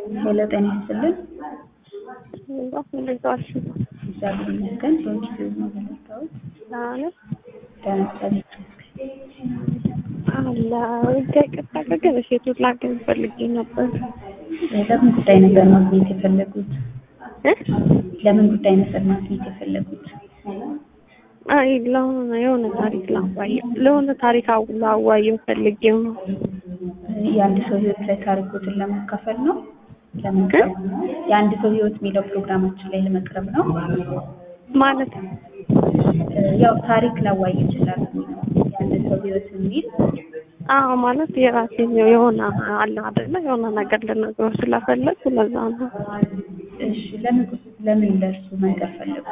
ሄሎ ጤና ይስጥልን። እንዴት ዋልሽ? እግዚአብሔር ይመስገን። ሰዎች ሲሆኑ ነው የመጣሁት። ደህና ነሽ? ደህና እግዚአብሔር አላ ይቅርታ ግን ሴቶች ላገኝ ፈልጌ ነበር። ይመስገን። ለምን ጉዳይ ነበር ማግኘት የፈለጉት? እ? ለምን ጉዳይ ነበር ማግኘት የፈለጉት? አይ ለሆነ የሆነ ታሪክ ላዋየው ለሆነ ታሪክ አው- ላዋየው ፈልጌው ነው። የአንድ ሰው ህይወት ላይ ታሪኮትን ለማካፈል ነው ለመቅረብ የአንድ ሰው ህይወት የሚለው ፕሮግራማችን ላይ ለመቅረብ ነው። ማለት ያው ታሪክ ላዋይ ይችላል የአንድ ሰው ህይወት የሚል አዎ ማለት የራሴ የሆነ አለ አይደለ የሆነ ነገር ልነግረው ስለፈለግኩ ለዛ ነው። እሺ ለምን ለምን ለእርሱ መንገር ፈለጉ?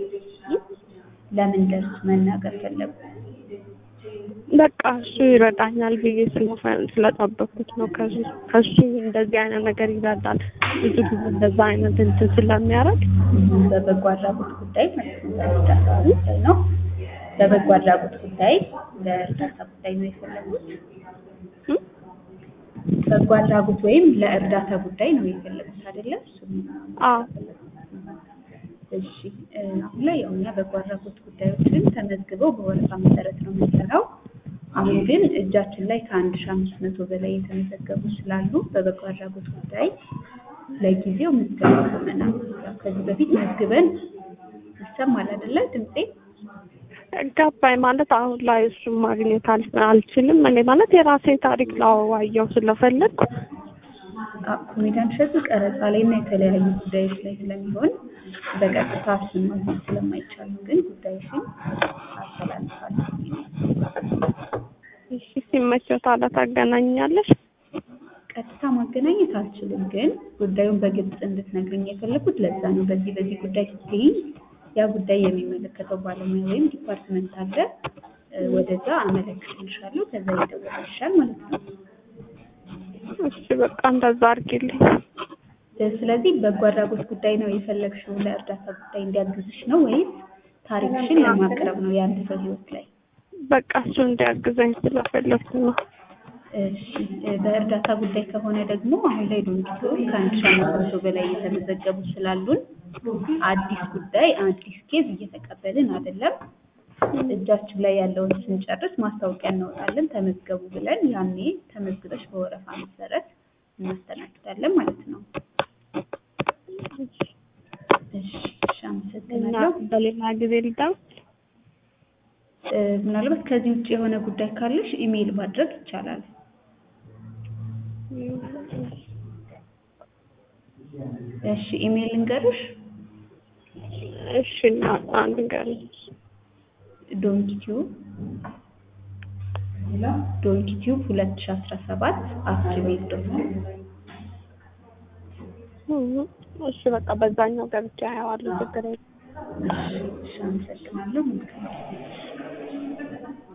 ለምን ለእርሱ መናገር ፈለጉ? በቃ እሱ ይረዳኛል ብዬ ስለፈ- ስለጠበኩት ነው። ከሱ ከሱ እንደዚህ አይነት ነገር ይረዳል ብዙ ጊዜ እንደዛ አይነት እንትን ስለሚያደርግ በበጎ አድራጎት ጉዳይ ማለት ነው። በእርዳታ ጉዳይ ነው። በበጎ አድራጎት ጉዳይ ለእርዳታ ጉዳይ ነው የፈለጉት። እ? በጎ አድራጎት ወይም ለእርዳታ ጉዳይ ነው የፈለጉት አይደለም? እሱን አዎ እሺ እ፣ አሁን ላይ ያው እኛ በጎ አድራጎት ጉዳዮችን ተመዝግበው በወረፋ መሰረት ነው የምንሰራው። አሁን ግን እጃችን ላይ ከአንድ ሺህ አምስት መቶ በላይ የተመዘገቡ ስላሉ በበጎ አድራጎት ጉዳይ ለጊዜው ምዝገባ ቆመናል። ያው ከዚህ በፊት መዝግበን ይሰማል አይደለ ድምጼ? ገባኝ ማለት አሁን ላይ እሱን ማግኘት አል- አልችልም። እኔ ማለት የራሴ ታሪክ ላዋየው ስለፈለግኩ አ- ኮሜዲያን እሸቱ ቀረጻ ላይ እና የተለያዩ ጉዳዮች ላይ ስለሚሆን በቀጥታ እሱን ማግኘት ስለማይቻል ነው። ግን ጉዳዮችን አስተላልፋለሁ። እሺ ሲመቸው ታዲያ ታገናኛለሽ? ቀጥታ ማገናኘት አልችልም፣ ግን ጉዳዩን በግልጽ እንድትነግርኝ የፈለኩት ለዛ ነው። በዚህ በዚህ ጉዳይ ስትይኝ ያ ጉዳይ የሚመለከተው ባለሙያ ወይም ዲፓርትመንት አለ፣ እ፣ ወደዛ አመለክትልሻለሁ። ከዛ ይደወልልሻል ማለት ነው። እሺ በቃ እንደዛ አድርጊልኝ። እ፣ ስለዚህ በጎ አድራጎት ጉዳይ ነው የፈለግሽው፣ ለእርዳታ ጉዳይ እንዲያግዝሽ ነው ወይስ ታሪክሽን ለማቅረብ ነው የአንድ ሰው ህይወት ላይ? በቃ እሱ እንዲያግዘኝ ስለፈለግኩ ነው። እሺ እ፣ በእርዳታ ጉዳይ ከሆነ ደግሞ አሁን ላይ ዶንኪቶ ከአንድ ሺህ አምስት መቶ በላይ የተመዘገቡ ስላሉን አዲስ ጉዳይ አዲስ ኬዝ እየተቀበልን አይደለም። እጃችን ላይ ያለውን ስንጨርስ ማስታወቂያ እናወጣለን። ተመዝገቡ ብለን ያኔ ተመዝግበሽ በወረፋ መሰረት እናስተናግዳለን ማለት ነው። እሺ እሺ፣ እና አመሰግናለሁ። በሌላ ጊዜ ልደውል። እ፣ ምናልባት ከዚህ ውጭ የሆነ ጉዳይ ካለሽ ኢሜይል ማድረግ ይቻላል። እሺ ኢሜይል እንገሩሽ እሺ እና አንድ ቀን ዶንኪቲዩብ ዶንኪቲዩብ ሁለት ሺህ አስራ ሰባት አት ጂሜል ዶት ኮም እሺ በቃ በዛኛው ገብቼ አየዋለሁ። ችግር የለም። እሺ፣ አመሰግናለሁ። መልካም ጊዜ